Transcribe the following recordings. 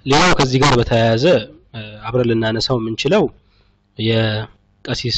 ሌላው ከዚህ ጋር በተያያዘ አብረን ልናነሳው የምንችለው የቀሲስ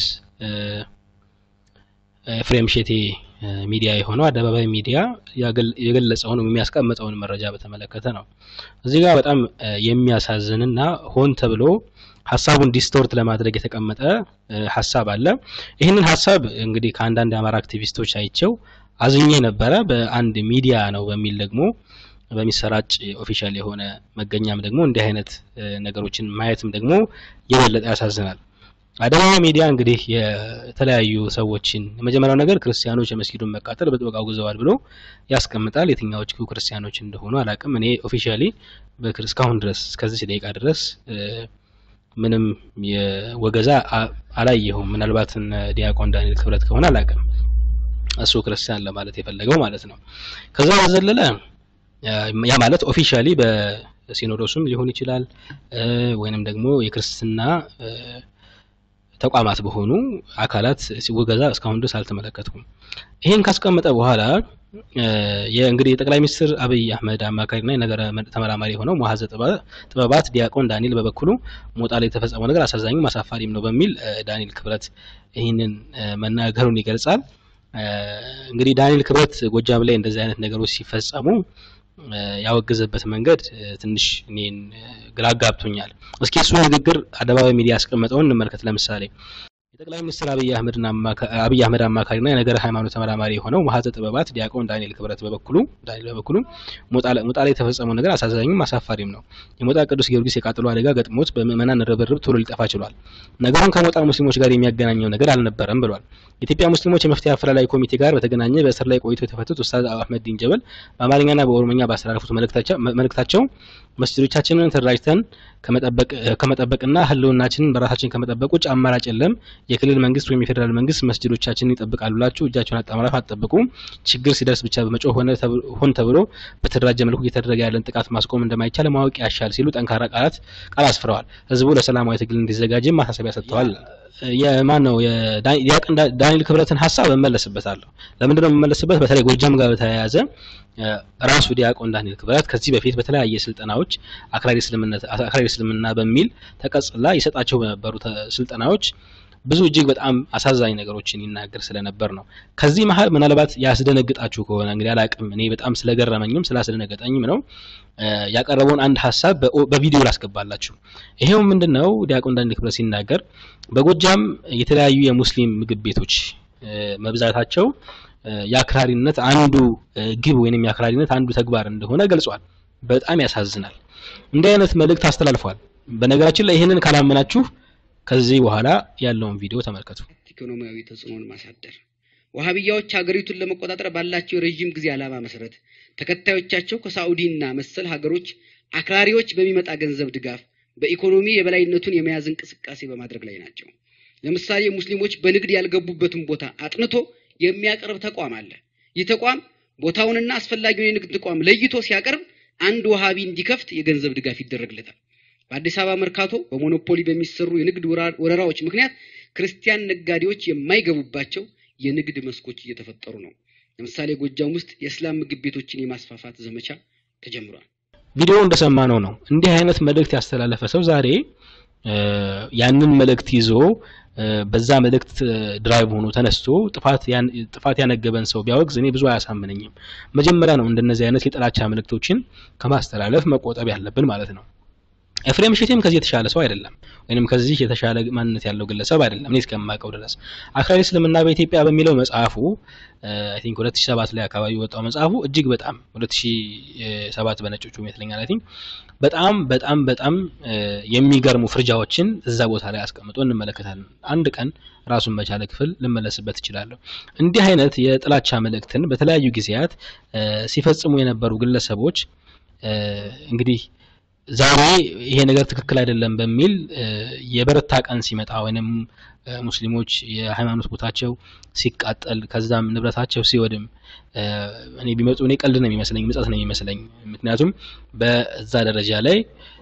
ኤፍሬም ሼቴ ሚዲያ የሆነው አደባባይ ሚዲያ የገለጸውን የሚያስቀምጠውን መረጃ በተመለከተ ነው። እዚህ ጋር በጣም የሚያሳዝንና ሆን ተብሎ ሀሳቡን ዲስቶርት ለማድረግ የተቀመጠ ሀሳብ አለ። ይህንን ሀሳብ እንግዲህ ከአንዳንድ የአማራ አክቲቪስቶች አይቸው አዝኜ ነበረ። በአንድ ሚዲያ ነው በሚል ደግሞ በሚሰራጭ ኦፊሻል የሆነ መገኛም ደግሞ እንዲህ አይነት ነገሮችን ማየትም ደግሞ የበለጠ ያሳዝናል። አደባባይ ሚዲያ እንግዲህ የተለያዩ ሰዎችን የመጀመሪያው ነገር ክርስቲያኖች የመስጊዱን መቃጠል በጥብቅ አውግዘዋል ብሎ ያስቀምጣል። የትኛዎቹ ክርስቲያኖች እንደሆኑ አላቅም። እኔ ኦፊሻሊ እስካሁን ድረስ እስከዚህ ደቂቃ ድረስ ምንም የወገዛ አላየሁም። ምናልባት ዲያቆን ዳንኤል ክብረት ከሆነ አላቅም። እሱ ክርስቲያን ለማለት የፈለገው ማለት ነው። ከዛ በዘለለ ያ ማለት ኦፊሻሊ በሲኖዶሱም ሊሆን ይችላል ወይንም ደግሞ የክርስትና ተቋማት በሆኑ አካላት ወገዛ እስካሁን ድረስ አልተመለከትኩም። ይሄን ካስቀመጠ በኋላ የእንግዲህ የጠቅላይ ሚኒስትር አብይ አህመድ አማካሪና የነገረ ተመራማሪ የሆነው መዋዘ ጥበባት ዲያቆን ዳንኤል በበኩሉ ሞጣ ላይ የተፈጸመው ነገር አሳዛኝም አሳፋሪም ነው በሚል ዳንኤል ክብረት ይህንን መናገሩን ይገልጻል። እንግዲህ ዳንኤል ክብረት ጎጃም ላይ እንደዚህ አይነት ነገሮች ሲፈጸሙ ያወገዘበት መንገድ ትንሽ እኔን ግራ አጋብቶኛል። እስኪ እሱ ንግግር አደባባይ ሚዲያ ያስቀመጠውን እንመልከት። ለምሳሌ የጠቅላይ ሚኒስትር አብይ አህመድ አማካሪና የነገረ ሃይማኖት ተመራማሪ የሆነው መሀዘ ጥበባት ዲያቆን ዳንኤል ክብረት በበኩሉ ዳንኤል በበኩሉ ሞጣ ላይ የተፈጸመው ነገር አሳዛኝም አሳፋሪም ነው። የሞጣ ቅዱስ ጊዮርጊስ የቃጠሎ አደጋ ገጥሞት በምዕመናን ርብርብ ቶሎ ሊጠፋ ችሏል። ነገሩን ከሞጣ ሙስሊሞች ጋር የሚያገናኘው ነገር አልነበረም ብሏል። የኢትዮጵያ ሙስሊሞች የመፍትሄ አፈላላይ ኮሚቴ ጋር በተገናኘ በእስር ላይ ቆይቶ የተፈቱት ኡስታዝ አህመድ ዲን ጀበል በአማርኛና በኦሮምኛ ባስተላለፉት መልእክታቸው መስጂዶቻችንን ተደራጅተን ከመጠበቅና ህልውናችንን በራሳችን ከመጠበቅ ውጭ አማራጭ የለም። የክልል መንግስት ወይም የፌዴራል መንግስት መስጂዶቻችንን ይጠብቃሉ ብላችሁ እጃቸውን አጣምራችሁ አትጠብቁ። ችግር ሲደርስ ብቻ በመጮህ ሆን ተብሎ በተደራጀ መልኩ እየተደረገ ያለን ጥቃት ማስቆም እንደማይቻል ማወቅ ያሻል ሲሉ ጠንካራ ቃላት ቃል አስፍረዋል። ህዝቡ ለሰላማዊ ትግል እንዲዘጋጅም ማሳሰቢያ ሰጥተዋል። የማን ነው ዳንኤል ክብረትን ሀሳብ እመለስበታለሁ። ለምንድን ነው የምመለስበት? በተለይ ጎጃም ጋር በተያያዘ ራሱ ዲያቆን ዳንኤል ክብረት ከዚህ በፊት በተለያየ ስልጠናዎች አክራሪ እስልምና በሚል ተቀጽላ ይሰጣቸው በነበሩ ስልጠናዎች ብዙ እጅግ በጣም አሳዛኝ ነገሮችን ይናገር ስለነበር ነው። ከዚህ መሀል ምናልባት ያስደነግጣችሁ ከሆነ እንግዲህ አላቅም፣ እኔ በጣም ስለገረመኝም ስላስደነገጠኝም ነው ያቀረበውን አንድ ሀሳብ በቪዲዮ ላስገባላችሁ። ይሄው ምንድን ነው ዲያቆን ዳንኤል ክብረት ሲናገር በጎጃም የተለያዩ የሙስሊም ምግብ ቤቶች መብዛታቸው የአክራሪነት አንዱ ግብ ወይንም የአክራሪነት አንዱ ተግባር እንደሆነ ገልጿል። በጣም ያሳዝናል። እንዲህ አይነት መልእክት አስተላልፏል። በነገራችን ላይ ይህንን ካላመናችሁ ከዚህ በኋላ ያለውን ቪዲዮ ተመልከቱ። ኢኮኖሚያዊ ተጽዕኖን ማሳደር ዋሃብያዎች ሀገሪቱን ለመቆጣጠር ባላቸው የረዥም ጊዜ ዓላማ መሰረት ተከታዮቻቸው ከሳዑዲና መሰል ሀገሮች አክራሪዎች በሚመጣ ገንዘብ ድጋፍ በኢኮኖሚ የበላይነቱን የመያዝ እንቅስቃሴ በማድረግ ላይ ናቸው። ለምሳሌ ሙስሊሞች በንግድ ያልገቡበትን ቦታ አጥንቶ የሚያቀርብ ተቋም አለ። ይህ ተቋም ቦታውንና አስፈላጊውን የንግድ ተቋም ለይቶ ሲያቀርብ አንድ ወሃቢ እንዲከፍት የገንዘብ ድጋፍ ይደረግለታል። በአዲስ አበባ መርካቶ በሞኖፖሊ በሚሰሩ የንግድ ወረራዎች ምክንያት ክርስቲያን ነጋዴዎች የማይገቡባቸው የንግድ መስኮች እየተፈጠሩ ነው። ለምሳሌ ጎጃም ውስጥ የእስላም ምግብ ቤቶችን የማስፋፋት ዘመቻ ተጀምሯል። ቪዲዮ እንደሰማነው ነው። እንዲህ አይነት መልእክት ያስተላለፈ ሰው ዛሬ ያንን መልእክት ይዞ በዛ መልእክት ድራይቭ ሆኖ ተነስቶ ጥፋት ያነገበን ሰው ቢያወግዝ እኔ ብዙ አያሳምነኝም። መጀመሪያ ነው እንደነዚህ አይነት የጥላቻ መልእክቶችን ከማስተላለፍ መቆጠብ ያለብን ማለት ነው። ኤፍሬም ሼቴም ከዚህ የተሻለ ሰው አይደለም፣ ወይንም ከዚህ የተሻለ ማንነት ያለው ግለሰብ አይደለም እኔ እስከማውቀው ድረስ። አክራሪ እስልምና በኢትዮጵያ በሚለው መጽሐፉ አይ ቲንክ 2007 ላይ አካባቢ ወጣው መጽሐፉ እጅግ በጣም 2007 በነጮቹ ይመስለኛል አይ ቲንክ በጣም በጣም በጣም የሚገርሙ ፍርጃዎችን እዛ ቦታ ላይ አስቀምጦ እንመለከታለን። አንድ ቀን ራሱን በቻለ ክፍል ልመለስበት እችላለሁ። እንዲህ አይነት የጥላቻ መልእክትን በተለያዩ ጊዜያት ሲፈጽሙ የነበሩ ግለሰቦች እንግዲህ ዛሬ ይሄ ነገር ትክክል አይደለም በሚል የበረታ ቀን ሲመጣ ወይንም ሙስሊሞች የሃይማኖት ቦታቸው ሲቃጠል ከዛም ንብረታቸው ሲወድም እኔ ቢመጡ እኔ ቀልድ ነው የሚመስለኝ፣ ምጸት ነው የሚመስለኝ። ምክንያቱም በዛ ደረጃ ላይ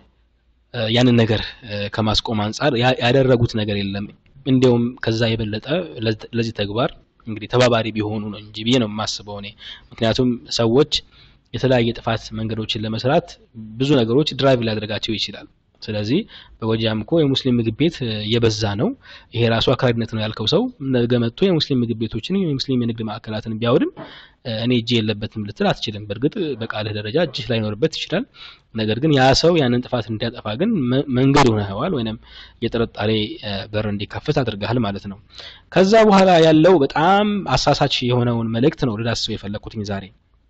ያንን ነገር ከማስቆም አንጻር ያደረጉት ነገር የለም። እንዲያውም ከዛ የበለጠ ለዚህ ተግባር እንግዲህ ተባባሪ ቢሆኑ ነው እንጂ ብዬ ነው የማስበው እኔ። ምክንያቱም ሰዎች የተለያየ ጥፋት መንገዶችን ለመስራት ብዙ ነገሮች ድራይቭ ሊያደርጋቸው ይችላል። ስለዚህ በጎጃም እኮ የሙስሊም ምግብ ቤት እየበዛ ነው፣ ይሄ ራሱ አክራሪነት ነው ያልከው ሰው ነገ መጥቶ የሙስሊም ምግብ ቤቶችን የሙስሊም የንግድ ማዕከላትን ቢያወድም እኔ እጅ የለበትም ልትል አትችልም። በእርግጥ በቃልህ ደረጃ እጅህ ላይኖርበት ይችላል። ነገር ግን ያ ሰው ያንን ጥፋት እንዲያጠፋ ግን መንገድ ሆነዋል፣ ወይም የጥርጣሬ በር እንዲከፍት አድርገሃል ማለት ነው። ከዛ በኋላ ያለው በጣም አሳሳች የሆነውን መልእክት ነው ልዳስሰው የፈለግኩትኝ ዛሬ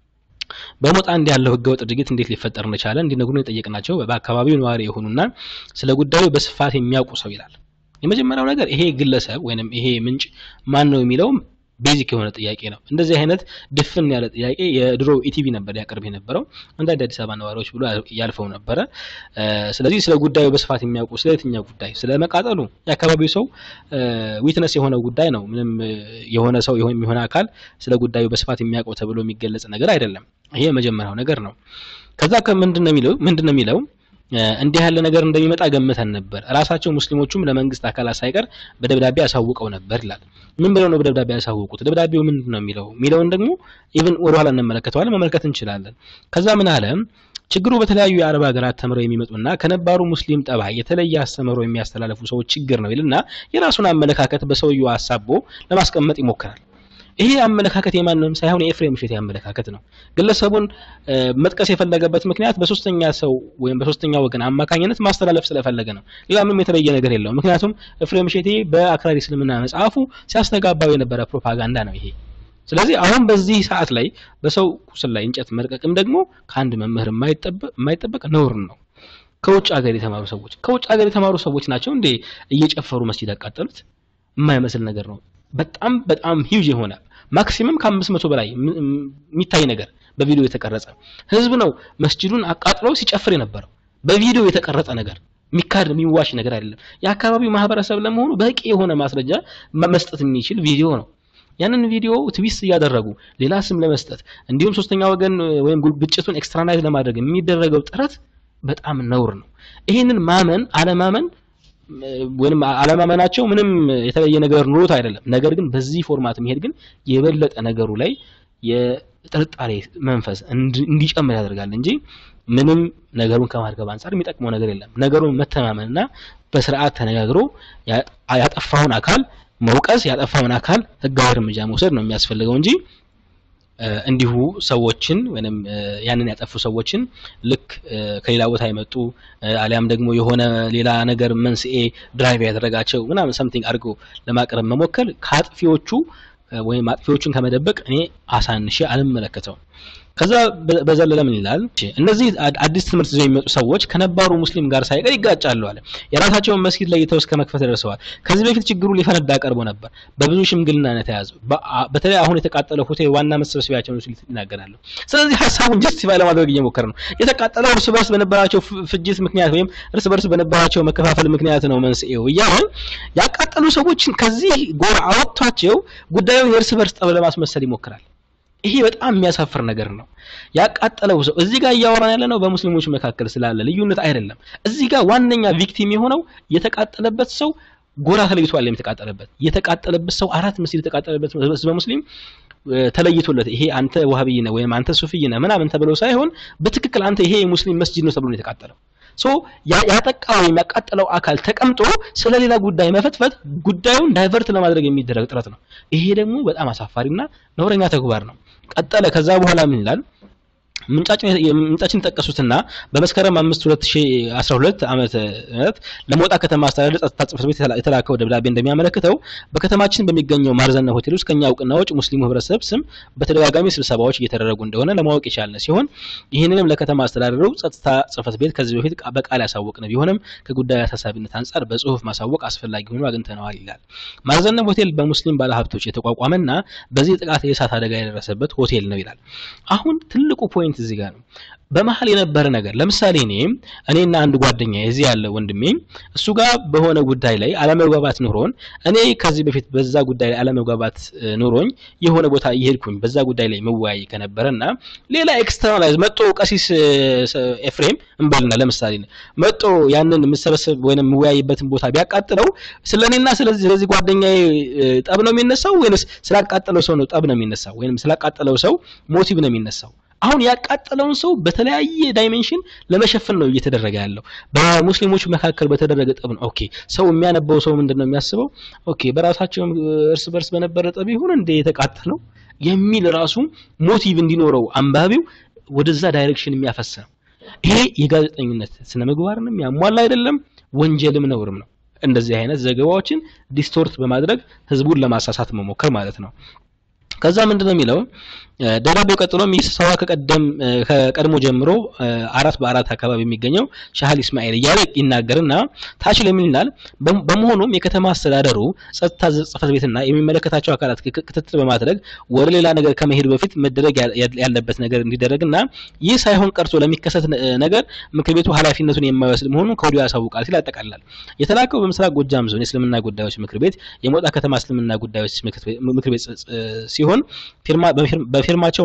በሞጣ እንዲህ ያለው ህገወጥ ድርጊት እንዴት ሊፈጠር እንደቻለ እንዲነግሩን የጠየቅናቸው በአካባቢው ነዋሪ የሆኑና ስለ ጉዳዩ በስፋት የሚያውቁ ሰው ይላል። የመጀመሪያው ነገር ይሄ ግለሰብ ወይንም ይሄ ምንጭ ማን ነው የሚለውም ቤዚክ የሆነ ጥያቄ ነው። እንደዚህ አይነት ድፍን ያለ ጥያቄ የድሮ ኢቲቪ ነበር ያቀርብ የነበረው አንዳንድ አዲስ አበባ ነዋሪዎች ብሎ ያልፈው ነበረ። ስለዚህ ስለ ጉዳዩ በስፋት የሚያውቁ ስለ የትኛው ጉዳይ ስለ መቃጠሉ የአካባቢው ሰው ዊትነስ የሆነው ጉዳይ ነው። ምንም የሆነ ሰው የሆነ አካል ስለ ጉዳዩ በስፋት የሚያውቀው ተብሎ የሚገለጽ ነገር አይደለም። ይሄ የመጀመሪያው ነገር ነው። ከዛ ከምንድን ነው የሚለው ምንድን ነው የሚለው እንዲህ ያለ ነገር እንደሚመጣ ገምተን ነበር። ራሳቸው ሙስሊሞቹም ለመንግስት አካላት ሳይቀር በደብዳቤ አሳውቀው ነበር ይላል። ምን ብለው ነው በደብዳቤ ያሳውቁት? ደብዳቤው ምንድን ነው የሚለው የሚለውን ደግሞ ኢቭን ወደኋላ እንመለከተዋለን፣ መመልከት እንችላለን። ከዛ ምን አለ? ችግሩ በተለያዩ የአረብ ሀገራት ተምረው የሚመጡና ከነባሩ ሙስሊም ጠባይ የተለየ አስተምሮ የሚያስተላልፉ ሰዎች ችግር ነው ይልና የራሱን አመለካከት በሰውየው አሳቦ ለማስቀመጥ ይሞክራል። ይሄ አመለካከት የማንም ሳይሆን የኤፍሬም እሸቴ አመለካከት ነው። ግለሰቡን መጥቀስ የፈለገበት ምክንያት በሶስተኛ ሰው ወይም በሶስተኛ ወገን አማካኝነት ማስተላለፍ ስለፈለገ ነው። ሌላ ምንም የተለየ ነገር የለውም። ምክንያቱም ኤፍሬም እሸቴ በአክራሪ እስልምና መጽሐፉ ሲያስተጋባው የነበረ ፕሮፓጋንዳ ነው ይሄ። ስለዚህ አሁን በዚህ ሰዓት ላይ በሰው ቁስል ላይ እንጨት መልቀቅም ደግሞ ከአንድ መምህር የማይጠበቅ ነውር ነው። ከውጭ ሀገር የተማሩ ሰዎች ከውጭ ሀገር የተማሩ ሰዎች ናቸው እንዴ እየጨፈሩ መስጂድ ያቃጠሉት? የማይመስል ነገር ነው። በጣም በጣም ሂውጅ የሆነ ማክሲመም ከአምስት መቶ በላይ የሚታይ ነገር በቪዲዮ የተቀረጸ ህዝብ ነው መስጂዱን አቃጥሎ ሲጨፍር የነበረው በቪዲዮ የተቀረጸ ነገር የሚካድ የሚዋሽ ነገር አይደለም። የአካባቢው ማህበረሰብ ለመሆኑ በቂ የሆነ ማስረጃ መስጠት የሚችል ቪዲዮ ነው። ያንን ቪዲዮ ትዊስት እያደረጉ ሌላ ስም ለመስጠት እንዲሁም ሶስተኛ ወገን ወይም ግጭቱን ኤክስትራናይዝ ለማድረግ የሚደረገው ጥረት በጣም ነውር ነው። ይሄንን ማመን አለማመን ወይም አለማመናቸው ምንም የተለየ ነገር ኑሮት አይደለም። ነገር ግን በዚህ ፎርማት መሄድ ግን የበለጠ ነገሩ ላይ የጥርጣሬ መንፈስ እንዲጨምር ያደርጋል እንጂ ምንም ነገሩን ከማርገብ አንጻር የሚጠቅመው ነገር የለም። ነገሩን መተማመንና በስርዓት ተነጋግሮ ያጠፋውን አካል መውቀስ፣ ያጠፋውን አካል ህጋዊ እርምጃ መውሰድ ነው የሚያስፈልገው እንጂ እንዲሁ ሰዎችን ወይም ያንን ያጠፉ ሰዎችን ልክ ከሌላ ቦታ የመጡ አሊያም ደግሞ የሆነ ሌላ ነገር መንስኤ ድራይቭ ያደረጋቸው ምናምን ሰምቲንግ አድርጎ ለማቅረብ መሞከር ከአጥፊዎቹ ወይም አጥፊዎቹን ከመደበቅ እኔ አሳንሼ አልመለከተውም። ከዛ በዘለለ ምን ይላል? እነዚህ አዲስ ትምህርት ይዘው የሚመጡ ሰዎች ከነባሩ ሙስሊም ጋር ሳይቀር ይጋጫሉ አለ። የራሳቸውን መስጊድ ለይተው እስከ መክፈት ደርሰዋል። ከዚህ በፊት ችግሩ ሊፈነዳ ቀርቦ ነበር። በብዙ ሽምግልና ነው የተያዘው። በተለይ አሁን የተቃጠለው ሆቴል ዋና መሰብሰቢያቸው ነው ሲል ይናገራሉ። ስለዚህ ሀሳቡን ጀስቲፋይ ለማድረግ እየሞከረ ነው። የተቃጠለው እርስ በርስ በነበራቸው ፍጅት ምክንያት ወይም እርስ በርስ በነበራቸው መከፋፈል ምክንያት ነው መንስኤው እያለ ያቃጠሉ ሰዎችን ከዚህ ጎራ አወጥቷቸው ጉዳዩን የእርስ በርስ ጠብ ለማስመሰል ይሞክራል። ይሄ በጣም የሚያሳፍር ነገር ነው። ያቃጠለው ሰው እዚህ ጋር እያወራን ያለ ነው በሙስሊሞች መካከል ስላለ ልዩነት አይደለም። እዚህ ጋር ዋነኛ ቪክቲም የሆነው የተቃጠለበት ሰው ጎራ ተለይቷል። የተቃጠለበት የተቃጠለበት ሰው አራት መስጊድ የተቃጠለበት ህዝበ ሙስሊም ተለይቶለት ይሄ አንተ ዋሃብይ ነህ ወይም አንተ ሱፍይ ነህ ምናምን ተብሎ ሳይሆን በትክክል አንተ ይሄ የሙስሊም መስጂድ ነው ተብሎ ነው የተቃጠለው። ሶ ያጠቃ ወይም ያቃጠለው አካል ተቀምጦ ስለሌላ ጉዳይ መፈትፈት ጉዳዩን ዳይቨርት ለማድረግ የሚደረግ ጥረት ነው። ይሄ ደግሞ በጣም አሳፋሪና ነውረኛ ተግባር ነው። ቀጠለ። ከዛ በኋላ ምን ይላል? ምንጫችን ጠቀሱትና በመስከረም 5 2012 ዓመተ ምህረት ለሞጣ ከተማ አስተዳደር ጸጥታ ጽሕፈት ቤት የተላከው ደብዳቤ እንደሚያመለክተው በከተማችን በሚገኘው ማርዘና ሆቴል ውስጥ ከኛ እውቅና ውጭ ሙስሊሙ ህብረተሰብ ስም በተደጋጋሚ ስብሰባዎች እየተደረጉ እንደሆነ ለማወቅ የቻልን ሲሆን ይህንንም ለከተማ አስተዳደሩ ጸጥታ ጽሕፈት ቤት ከዚህ በፊት በቃል ያሳወቅን ቢሆንም ከጉዳዩ አሳሳቢነት አንጻር በጽሁፍ ማሳወቅ አስፈላጊ ሆኖ አግኝተነዋል ይላል። ማርዘነብ ሆቴል በሙስሊም ባለሀብቶች የተቋቋመና በዚህ ጥቃት የእሳት አደጋ የደረሰበት ሆቴል ነው ይላል። አሁን ትልቁ ፖይንት እዚህ ጋር ነው። በመሀል የነበረ ነገር ለምሳሌ እኔ እኔና አንድ ጓደኛ እዚህ ያለ ወንድሜ እሱ ጋር በሆነ ጉዳይ ላይ አለመግባባት ኑሮን እኔ ከዚህ በፊት በዛ ጉዳይ ላይ አለመግባባት ኑሮኝ የሆነ ቦታ እየሄድኩኝ በዛ ጉዳይ ላይ መወያይ ከነበረና ሌላ ኤክስተርናላይዝ መጦ ቀሲስ ኤፍሬም እንበልና ለምሳሌ መጦ ያንን የምሰበሰብ ወይም የምወያይበትን ቦታ ቢያቃጥለው ስለ እኔና ስለዚህ ስለዚህ ጓደኛዬ ጠብ ነው የሚነሳው ወይንስ ስላቃጠለው ሰው ነው ጠብ ነው የሚነሳው ወይም ስላቃጠለው ሰው ሞቲቭ ነው የሚነሳው? አሁን ያቃጠለውን ሰው በተለያየ ዳይሜንሽን ለመሸፈን ነው እየተደረገ ያለው። በሙስሊሞች መካከል በተደረገ ጠብ ነው። ኦኬ ሰው የሚያነበው ሰው ምንድን ነው የሚያስበው? ኦኬ በራሳቸው እርስ በርስ በነበረ ጠብ ይሁን እንደ የተቃጠለው የሚል ራሱ ሞቲቭ እንዲኖረው አንባቢው ወደዛ ዳይሬክሽን የሚያፈስ ነው። ይሄ የጋዜጠኝነት ስነ ምግባርንም ያሟላ አይደለም፣ ወንጀልም ነውርም ነው። እንደዚህ አይነት ዘገባዎችን ዲስቶርት በማድረግ ህዝቡን ለማሳሳት መሞከር ማለት ነው። ከዛ ምንድን ነው የሚለው ደብዳቤው ቀጥሎም ይህ ስብሰባ ከቀደም ከቀድሞ ጀምሮ አራት በአራት አካባቢ የሚገኘው ሻህል ኢስማኤል እያለ ይናገርና ታች ለምን ይላል። በመሆኑም የከተማ አስተዳደሩ ጸጥታ ጽሕፈት ቤትና የሚመለከታቸው አካላት ክትትል በማድረግ ወደ ሌላ ነገር ከመሄድ በፊት መደረግ ያለበት ነገር እንዲደረግና ይህ ሳይሆን ቀርቶ ለሚከሰት ነገር ምክር ቤቱ ኃላፊነቱን የማይወስድ መሆኑን ከወዲሁ ያሳውቃል ሲል ያጠቃልላል። የተላከው በምስራቅ ጎጃም ዞን የእስልምና ጉዳዮች ምክር ቤት የሞጣ ከተማ እስልምና ጉዳዮች ምክር ቤት ሲሆን በፊርማቸው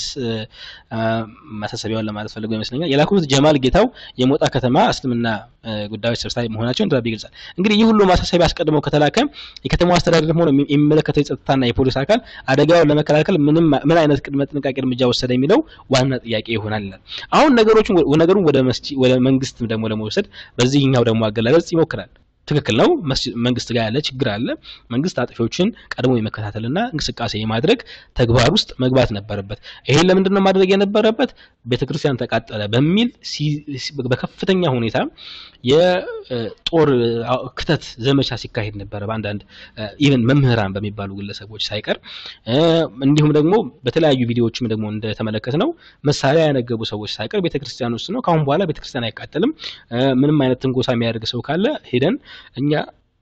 ማሳሰቢያውን ለማለት ፈልገው ይመስለኛል። የላኩት ጀማል ጌታው የሞጣ ከተማ እስልምና ጉዳዮች ሰብሳቢ መሆናቸውን ደብዳቤ ይገልጻል። እንግዲህ ይህ ሁሉ ማሳሰቢያ አስቀድመው ከተላከ የከተማው አስተዳደር ሆነ የሚመለከተው የጸጥታና የፖሊስ አካል አደጋውን ለመከላከል ምንም ምን አይነት ቅድመ ጥንቃቄ እርምጃ ወሰደ የሚለው ዋና ጥያቄ ይሆናል ይላል። አሁን ነገሮችን ነገሩን ወደ ወደ መንግስት ደግሞ ለመውሰድ በዚህኛው ደግሞ አገላለጽ ይሞክራል። ትክክል ነው። መንግስት ጋር ያለ ችግር አለ። መንግስት አጥፊዎችን ቀድሞ የመከታተልና እንቅስቃሴ የማድረግ ተግባር ውስጥ መግባት ነበረበት። ይሄን ለምንድን ነው ማድረግ የነበረበት? ቤተክርስቲያን ተቃጠለ በሚል በከፍተኛ ሁኔታ የጦር ክተት ዘመቻ ሲካሄድ ነበረ። በአንዳንድ ኢቨን መምህራን በሚባሉ ግለሰቦች ሳይቀር እንዲሁም ደግሞ በተለያዩ ቪዲዮዎችም ደግሞ እንደተመለከት ነው መሳሪያ ያነገቡ ሰዎች ሳይቀር ቤተክርስቲያን ውስጥ ነው ከአሁን በኋላ ቤተክርስቲያን አይቃጠልም፣ ምንም አይነት ትንኮሳ የሚያደርግ ሰው ካለ ሄደን እኛ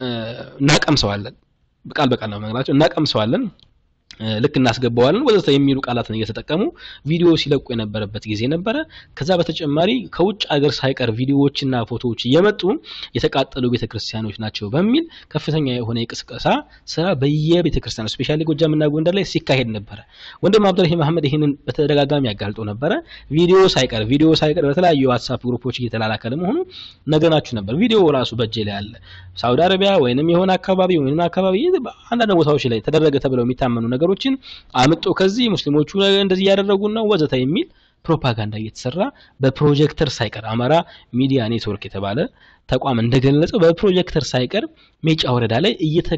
እናቀምሰዋለን። ቃል በቃል ነው መግላቸው እናቀምሰዋለን ልክ እናስገባዋለን ወዘተ የሚሉ ቃላትን እየተጠቀሙ ቪዲዮ ሲለቁ የነበረበት ጊዜ ነበረ። ከዛ በተጨማሪ ከውጭ ሀገር ሳይቀር ቪዲዮዎችና ፎቶዎች እየመጡ የተቃጠሉ ቤተክርስቲያኖች ናቸው በሚል ከፍተኛ የሆነ የቅስቀሳ ስራ በየቤተክርስቲያኑ ስፔሻሊ ጎጃምና ጎንደር ላይ ሲካሄድ ነበረ። ወንድም አብዱራሂም አህመድ ይህንን በተደጋጋሚ ያጋልጦ ነበረ። ቪዲዮ ሳይቀር ቪዲዮ ሳይቀር በተለያዩ የዋትሳፕ ግሩፖች እየተላላከ ለመሆኑ ነገናችሁ ነበር። ቪዲዮ ራሱ በእጄ ላይ አለ። ሳውዲ አረቢያ ወይንም የሆነ አካባቢ ወይንም አካባቢ አንዳንድ ቦታዎች ላይ ተደረገ ተብለው የሚታመኑ ነገሮችን አምጦ ከዚህ ሙስሊሞቹ እንደዚህ እያደረጉ ነው ወዘተ የሚል ፕሮፓጋንዳ እየተሰራ በፕሮጀክተር ሳይቀር አማራ ሚዲያ ኔትወርክ የተባለ ተቋም እንደገለጸው በፕሮጀክተር ሳይቀር ሜጫ ወረዳ ላይ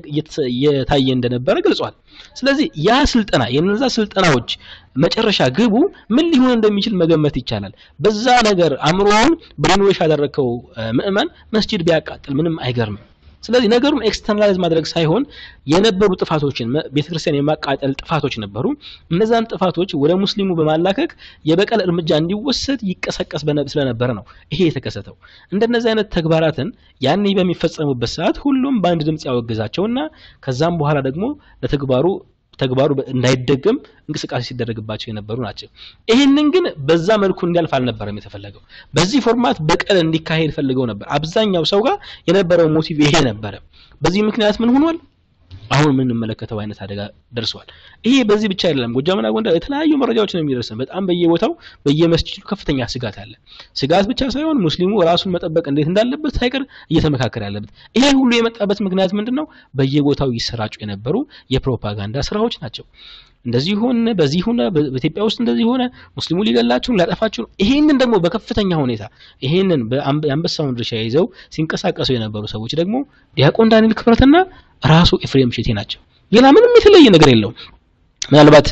እየታየ እንደነበረ ገልጿል። ስለዚህ ያ ስልጠና የነዛ ስልጠናዎች መጨረሻ ግቡ ምን ሊሆን እንደሚችል መገመት ይቻላል። በዛ ነገር አእምሮውን ብሬንዌሽ ያደረግከው ምዕመን መስጂድ ቢያቃጥል ምንም አይገርምም። ስለዚህ ነገሩን ኤክስተርናላይዝ ማድረግ ሳይሆን የነበሩ ጥፋቶችን ቤተክርስቲያን የማቃጠል ጥፋቶች ነበሩ። እነዛን ጥፋቶች ወደ ሙስሊሙ በማላከክ የበቀል እርምጃ እንዲወሰድ ይቀሰቀስ ስለነበረ ነው ይሄ የተከሰተው። እንደነዚህ አይነት ተግባራትን ያኔ በሚፈጸሙበት ሰዓት ሁሉም በአንድ ድምፅ ያወግዛቸውና ከዛም በኋላ ደግሞ ለተግባሩ ተግባሩ እንዳይደገም እንቅስቃሴ ሲደረግባቸው የነበሩ ናቸው። ይህንን ግን በዛ መልኩ እንዲያልፍ አልነበረም የተፈለገው። በዚህ ፎርማት በቀል እንዲካሄድ ፈልገው ነበር። አብዛኛው ሰው ጋር የነበረው ሞቲቭ ይሄ ነበረ። በዚህ ምክንያት ምን ሆኗል? አሁን የምንመለከተው አይነት አደጋ ደርሰዋል። ይሄ በዚህ ብቻ አይደለም። ጎጃምና ጎንደር የተለያዩ መረጃዎች ነው የሚደርሰን። በጣም በየቦታው በየመስጂዱ ከፍተኛ ስጋት አለ። ስጋት ብቻ ሳይሆን ሙስሊሙ ራሱን መጠበቅ እንዴት እንዳለበት ሳይቀር እየተመካከረ ያለበት። ይሄ ሁሉ የመጣበት ምክንያት ምንድን ነው? በየቦታው ይሰራጩ የነበሩ የፕሮፓጋንዳ ስራዎች ናቸው። እንደዚህ ሆነ፣ በዚህ ሆነ፣ በኢትዮጵያ ውስጥ እንደዚህ ሆነ፣ ሙስሊሙ ሊገላችሁ ሊያጠፋችሁ። ይሄንን ደግሞ በከፍተኛ ሁኔታ ይሄንን የአንበሳውን ድርሻ ይዘው ሲንቀሳቀሱ የነበሩ ሰዎች ደግሞ ዲያቆን ዳንኤል ክብረትና ራሱ ኤፍሬም ሼቴ ናቸው። ሌላ ምንም የተለየ ነገር የለውም። ምናልባት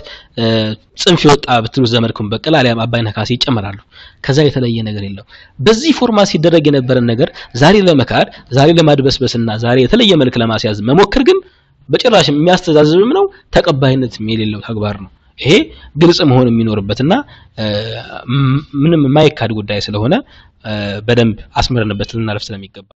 ጽንፍ የወጣ ብትሉት ዘመድኩን በቀል አሊያም አባይነህ ካሴ ይጨመራሉ። ከዛ የተለየ ነገር የለው። በዚህ ፎርማት ሲደረግ የነበረን ነገር ዛሬ ለመካድ ዛሬ ለማድበስበስና ዛሬ የተለየ መልክ ለማስያዝ መሞከር ግን በጭራሽ የሚያስተዛዝብም ነው፣ ተቀባይነት የሌለው ተግባር ነው። ይሄ ግልጽ መሆን የሚኖርበትና ምንም የማይካድ ጉዳይ ስለሆነ በደንብ አስምረንበት ልናለፍ ስለሚገባ